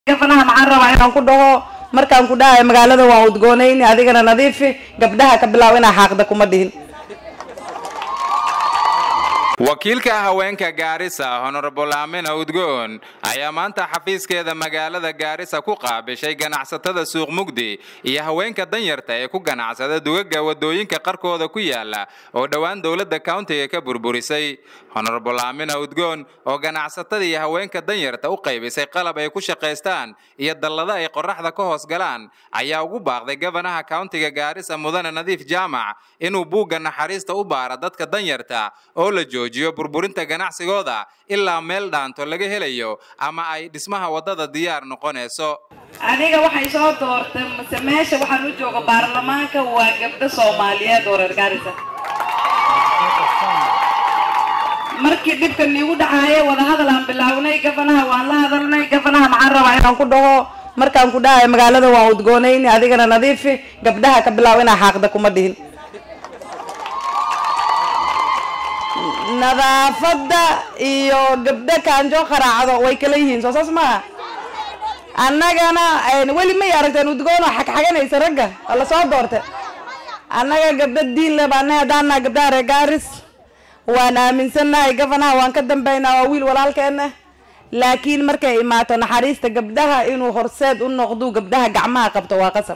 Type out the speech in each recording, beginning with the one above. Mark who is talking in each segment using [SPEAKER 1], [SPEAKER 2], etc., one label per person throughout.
[SPEAKER 1] gafanaha maxaan rabaa inaan ku dhaho markaan ku dhahayo magaalada waan udgoonayni adigana nadiifi gabdhaha ka bilaab inaa xaaqda kuma dhihin
[SPEAKER 2] wakiilka haweenka gaarisa honorable amina udgoon ayaa maanta xafiiskeeda magaalada gaarisa ku qaabishay ganacsatada suuq mugdi iyo haweenka danyarta ee ku ganacsada dugaga wadooyinka qarkooda ku yaala oo dhowaan dowladda countiga ka burburisay honorable amina udgoon oo ganacsatada iyo haweenka danyarta u qaybisay qalab ay ku shaqaystaan iyo dallada ay qoraxda ka hoos galaan ayaa ugu baaqday gabanaha countiga gaarisa mudane nadiif jaamac inuu buugga naxariista u baara dadka danyarta oo la joojiyo burburinta ganacsigooda ilaa meel dhaanto laga helayo ama ay dhismaha waddada diyaar noqonayso
[SPEAKER 1] aniga waxay soo doortay mase meesha waxaan u jooga baarlamaanka waa gabdho soomaaliyeed oo reer gaarisa markii dhibka niigu dhacaaya wadahadal aan bilaawnay gafanaha waan la hadalnay gafanaha maxaan rabaa inaan ku dhaho markaan ku dhahayo magaalada waan udgoonayni adigana nadiifi gabdhaha ka bilaab inaa xaaqda kuma dhihin nadaafadda iyo gabdho kaanjo qaraacdo way kala yihiin soo saas maaha annagana weli may aragteen udgoon oo xagxaganaysa ragga oo lasoo doortay annaga gabdho diin le baanahay haddaan naha gabdhaha reer gaaris waan aaminsannahay gafanaha waan ka dambaynaa waa wiil walaalkeena laakiin markay imaato naxariista gabdhaha inuu horseed u noqdu gabdhaha gacmaha qabto waa qasab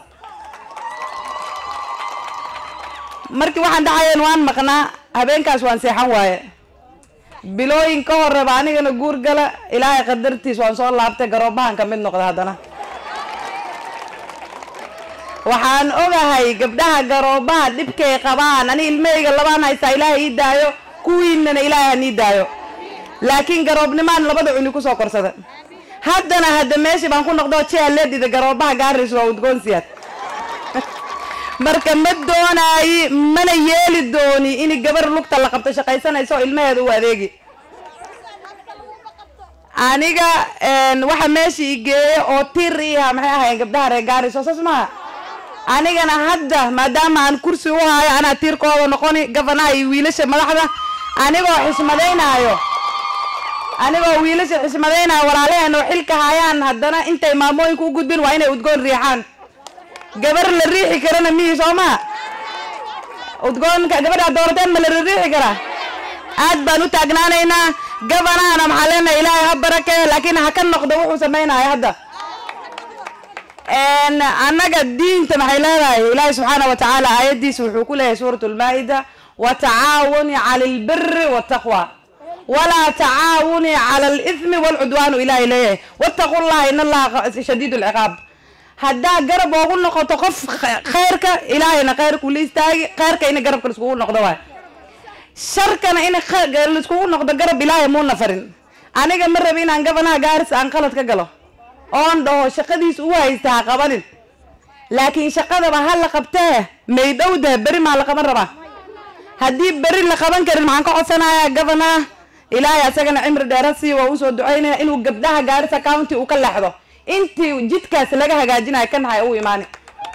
[SPEAKER 1] markii waxaan dhacayeen waan maqnaa habeenkaas waan seexan waaye bilooyin ka horeba anigana guur gala ilaahay qadartiis waan soo laabtay garoobahan ka mid noqda haddana waxaan ogahay gabdhaha garoobaha dhibkay qabaan ani ilmahayga labaan haystaa ilaahay ii daayo kuwiinana ilaahay han ii daayo laakiin garoobnimaan labada cuni kusoo korsada haddana hadda meeshii baan ku noqdo jea leedhida garoobaha gaaris waa udgoonsiyaad marka ma doonaayi mana yeeli dooni in gabar lugta la qabto shaqaysanayso oo ilmaheeda u adeegi aniga waxa meesha i geeye oo tir iha maxay ahaayeen gabdhaha reer gaaris oo saas maaha anigana hadda maadaama aan kursi u hayo anaa tiirkooda noqoni gafanaha iyo wiilasha madaxda anigoo xismadaynaayo anigoo wiilasha xismadaynaayo walaalaheen oo xilka hayaan haddana intay maamooyinka u gudbin waa inay udgoon riixaan gabar la riixi karana mihi soo maa udgoonka gabadhaa doorateen ma la riixi karaa aad baan u taagnaanaynaa gabanahana maxaa leenahay ilaahay ha barakee laakiin ha ka noqdo wuxuu samaynayo hadda annaga diinta maxay leedahay ilaahay subxaana wa tacaala aayaddiisa wuxuu ku leeyahay suurat lmaa-ida watacaawuni cala albiri waltaqwa walaa tacaawuni cala alithmi walcudwaanu ilaahay leeyahay wattaqu llaha in allaha shadiid lciqaab haddaa garab oogu noqoto qof khayrka ilaahayna khayrku la istaagi khayrkayna garabka laiskugu noqdo waay sharkana in laiskugu noqdo garab ilaahay muuna farin aniga ma rabi inaan gabanaha gaaris aan qalad ka galo oon dhaho shaqadiis u haysta ha qabanin laakiin shaqadaba ha la qabtee may dhowdaha beri maa la qaban rabaa haddii beri la qaban karin maxaan ka codsanayaa gabanaha ilaahay asagana cimri dheerasi waa usoo ducaynaya inuu gabdhaha gaarisa county uu ka leexdo intii jidkaas laga hagaajinayo kan hay u imaani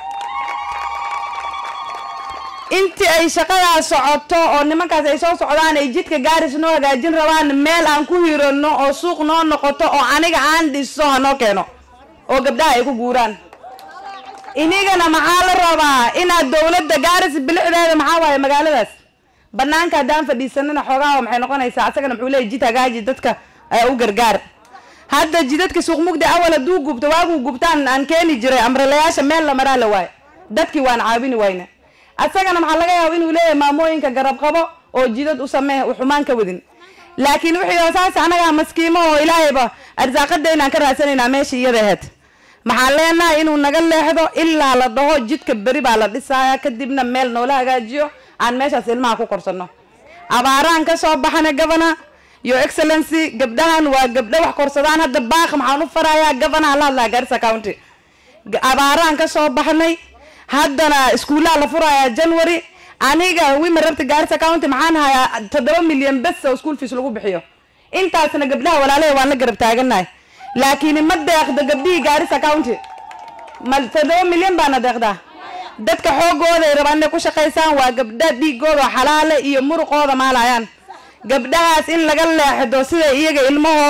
[SPEAKER 1] intii ay shaqadaas socoto oo nimankaas ay soo socdaan ay jidka gaaris noo hagaajin rabaan meel aan ku hirano oo suuq noo noqoto oo aniga aan dhiso hanoo keeno oo gabdhaha ay ku guuraan inigana maxaa la rabaa inaad dowladda gaaris bilicdeeda maxaa waaye magaaladaas banaanka haddaan fadhiisanana xoogaha maxay noqonaysaa asagana muxuu leeyay jid hagaaji dadka u gargaar hadda jidadka suuq mugdi awal hadduu gubto waaguu gubtaan aan keeni jiray amralayaasha meel la maraa la waayo dadkii waan caawini wayna asagana maxaa laga yaaba inuu leeyahay maamooyinka garab qabo oo jidad u samee u xumaan ka wadin laakiin wixii saas anagaa maskiimo oo ilaahayba arsaaqadaynaan ka raadsanaynaa meesha iyada aheyd maxaan leenahay inuu naga leexdo ilaa la dhaho jidka beri baa la dhisaaya kadibna meel noola hagaajiyo aan meeshaas ilmaha ku korsano abaaraan ka soo baxana gabana yo excellency gabdhahan waa gabdho wax korsadaan hadda baaq maxaan u farayaa gabanaha la hadlaya garissa county abaaraan ka soo baxnay haddana iskuullaha la furayaa january aniga wima rabta gaarisa county maxaan hayaa toddoba milyan bes oo school fees lagu bixiyo intaasna gabdhaha walaalahe waan la garab taaganahay laakiin ma deeqdo gabdhihii gaarisa county ma toddoba milyan baana deeqdaa dadka xoogooda ay rabaan inay ku shaqaysaan waa gabdha dhiigooda xalaale iyo muruqooda maalayaan gabdhahaas in laga leexdo sida iyaga ilmahooda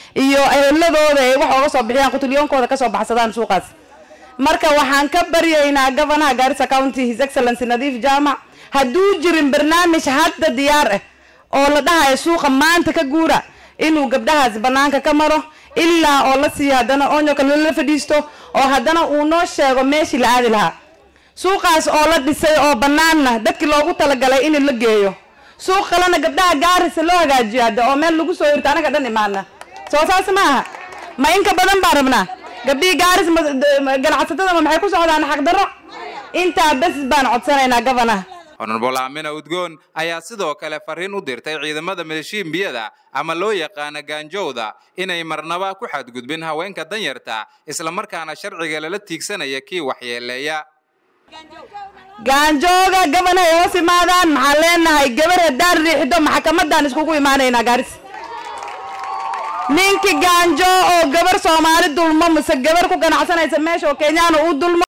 [SPEAKER 1] iyo eheladooda ay wax ooga soo bixiyaan qutulyoonkooda kasoo baxsadaan suuqaas marka waxaan ka baryaynaa gavanaha gaarisa county his excellency nadiif jaamac hadduu jirin barnaamij hadda diyaar ah oo la dhahayo suuqa maanta ka guura inuu gabdhahaas banaanka ka maro ilaa oo la siiyo haddana onyo kale la fadhiisto oo haddana uu noo sheego meeshii la aadi lahaa suuqaas oo la dhisay oo banaanna dadkii loogu talagalay in la geeyo suuq kalena gabdhaha gaarisa loo hagaajiyo hadda oo meel lagu soo hirto anaga dhan imaana soo saas ma aha ma inka badan baan rabnaa gabdhihii gaaris ganacsatada ma maxay ku socdaan xaqdarro intaa bes baan codsanaynaa gavanaha
[SPEAKER 2] honorable aamina udgoon ayaa sidoo kale fariin u dirtay ciidamada milishiimbiyada ama loo yaqaana gaanjowda inay marnaba ku xadgudbin haweenka danyarta islamarkaana sharciga lala tiigsanaya kii waxyeeleeya
[SPEAKER 1] gaanjooga gabana ay hoos imaadaan maxaan leenahay gabar haddaan riixdo maxkamaddaan iskugu imaanaynaa gaaris ninkii gaanjo oo gabar soomaali dulmo mise gabar ku ganacsanaysa meesha oo kenyaana uu dulmo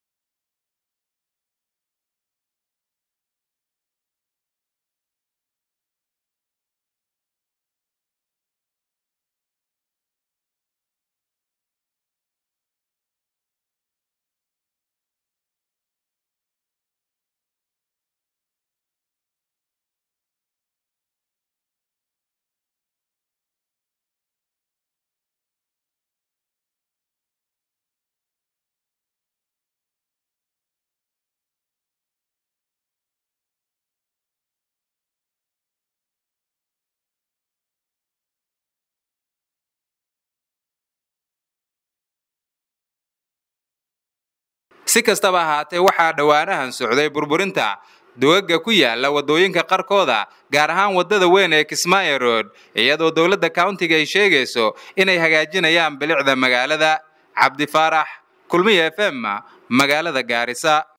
[SPEAKER 2] si kastaba ahaatee waxaa dhowaanahan socday burburinta dugaga ku yaala waddooyinka qarkooda gaar ahaan waddada weyn ee kismaayo road iyadoo dowladda countiga ay sheegayso inay hagaajinayaan bilicda magaalada cabdi faarax kulmiya f m magaalada gaarisa